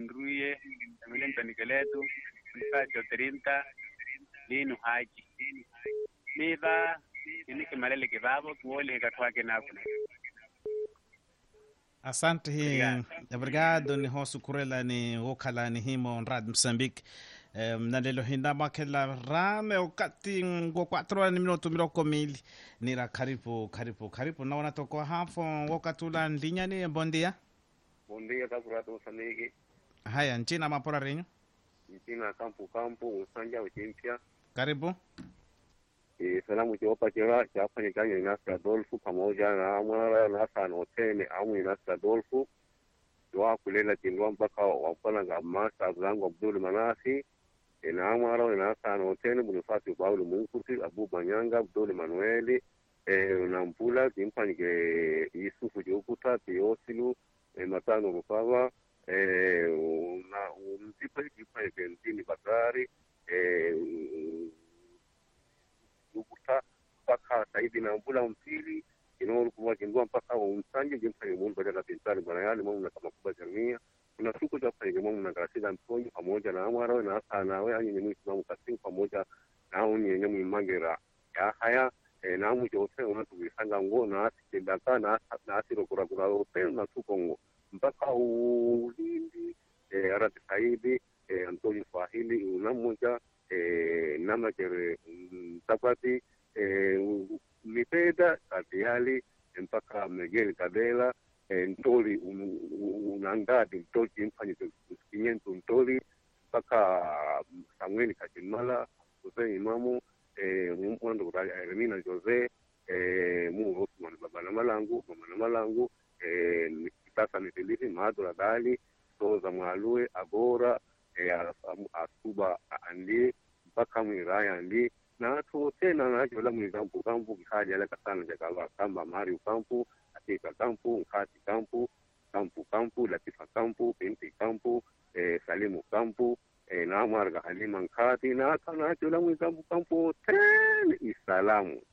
nruye tamile ntonikeletu nsacho trinta linu haji niva ini kimalele kivavo kiwole katwake nakuna asante hi obrigado ni hosu kurela ni wokhala ni himo rad mozambique um, na lelo hinda makela rame wakati ngo 4 ni minuto miroko mili nira karibu karibu karibu naona toko hafo wokatula ndinyani bondia Bom dia, Capurato Moçambique. haya nchina mapora renyu Nchina Campo Campo, Usanja Uchimpya. karibu E, salamu kiwapa kira chafanya kanya Inasta Adolfu pamoja na Amara Nasa Notene amu Inasta Adolfu. Dua kulela kindwa mpaka wapana nga masa zangu Abdul Manasi. E, na Amara Nasa Notene Bonifasi Paulo Munkusi, Abu Manyanga, Abdul Manueli. E, na Mpula kimpanyike Yusufu Jokuta, Teosilu, e, Matano Rufava. E, na umzipa kimpanyike Ntini Bakari. E, lukuta mpaka saidi na mbula mpili inaolukuwa kindua mpaka umsanje jimfanye mundu badala pintali bwana yale mamu na kama kuba jamia kuna siku za fanye mamu na karasida mponyi pamoja na amara na asa nawe anyi nyemu isimamu kasimu pamoja na uni yenye mwimagera ya haya e, na amu jose unatu wisanga ngo na asi kendaka na na asi rokura kura ope na tukongo mpaka ulindi e, arati saidi e, antoni swahili unamoja eh, namakere mtapati eh, mipeda katiali mpaka megeli kadela eh, ntoli un- un- unangadi ntoli chimfanye kinyentu ntoli mpaka samueli kachimala jose imamu eh, mwando kutali eremina jose eh, mu osman baba na malangu mama na malangu eh, ni- sasa nitilisi maadura dali toza mwalue agora eh, as- asuba andi mpaka mwiraya ndi nato tena najola mwikampu kampu kikaja leka sana jakava kamba mari kampu atika kampu nkati kampu kampu kampu latifa kampu binti kampu eh, salimu kampu eh, namarga halima nkati naka najola mwikampu kampu ten isalamu